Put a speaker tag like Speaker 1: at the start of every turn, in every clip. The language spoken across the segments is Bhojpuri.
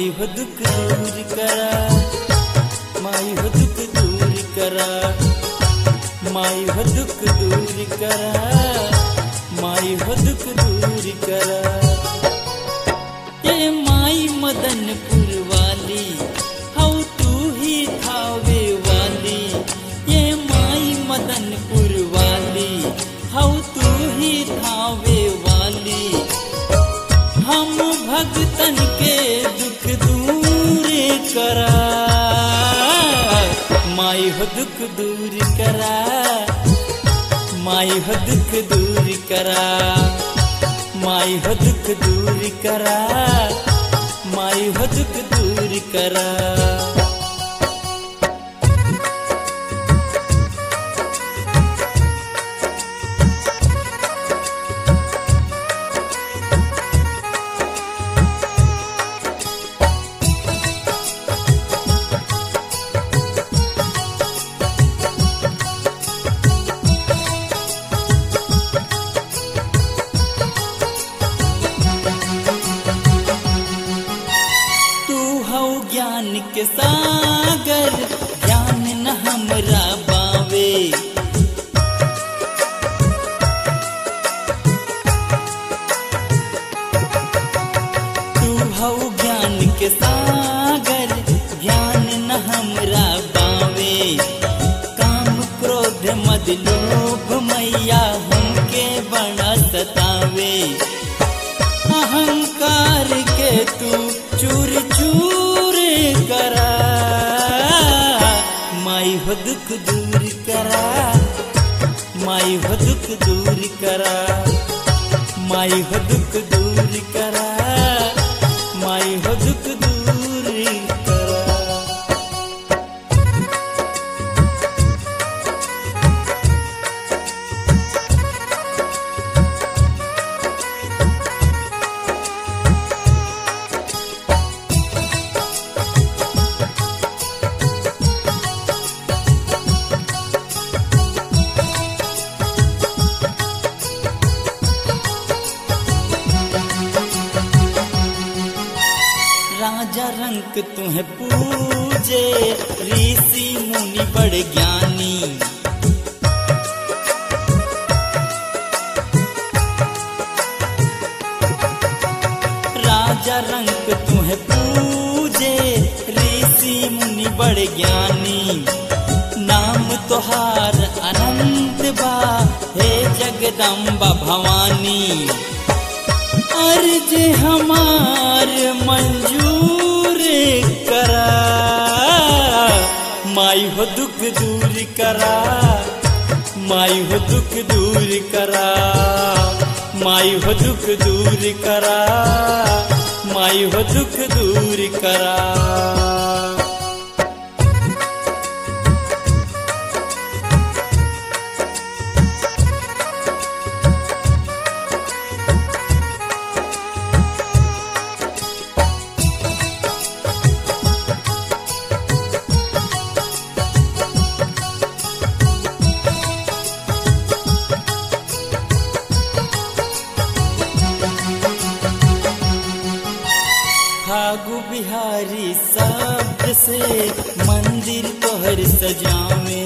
Speaker 1: माई हो दुख दूर करा माई हो दुख दूर करा माई हो दुख दूर करा माई हो दुख दूर करा ये माई मदनपुर वाली हौ तू ही थावे वाली ये माई मदनपुर वाली हौ तू ही थावे वाली हम भगतन के दुख दूर करा माई हो दुख दूर करा माई हो दुख दूर करा माई हो दुख दूर करा माई हो दुख दूर करा तू हौ ज्ञान के सागर ज्ञान न हमरा बावे तू हौ ज्ञान के सागर ज्ञान न हमरा बावे काम क्रोध मद लोभ मैया हमके बड़ा सतावे अहंकार के तू चूर चूर करा माई हो दुख दूर करा माई हो दुख दूर करा माई हो दुख दूर करा माई हो दुख दूर करा राजा रंग तुम्हें पूजे ऋषि मुनि बड़ ज्ञानी राजा रंग तुम्हें पूजे ऋषि मुनि बड़ ज्ञानी नाम तोहार अनंत बा हे जगदम्बा भवानी अर्ज हमार मंजूर करा माई हो दुख दूर करा माई हो दुख दूर करा माई हो दुख दूर करा माई हो दुख दूर करा फागु बिहारी शब्द से मंदिर तोहर सजावे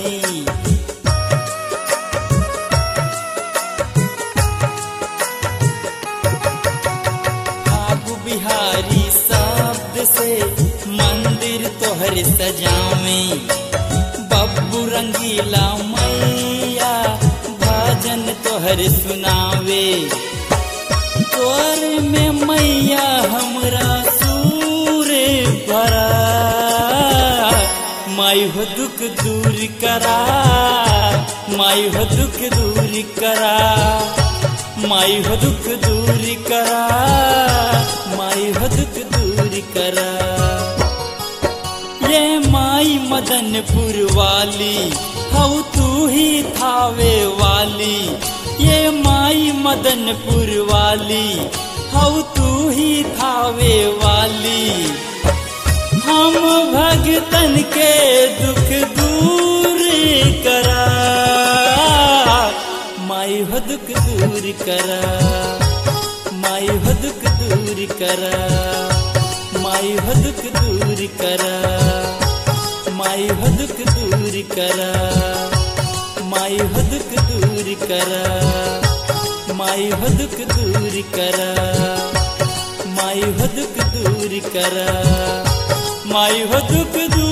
Speaker 1: फागु बिहारी शब्द से मंदिर तोहर सजावे बब्बू रंगीला मैया भजन तोहर सुनावे तोर में मैया हमरा सूर भरा माई हो दुख दूर करा माई हो दुख दूर करा माई हो दुख दूर करा माई हो दुख दूर करा ये माई मदनपुर वाली हऊ तू ही थावे वाली ये माई मदनपुर वाली हऊ तू ही थावे वाली हम भगतन के दुख दूर करा माई हो दुख दूर करा माई हो दुख दूर करा माई हो दुख दूर करा माई हो दुख दूर करा माई हो दुख दूर करा माई हो दुख दूर करा माई हो दुख दूर करा माई हो दुख दूर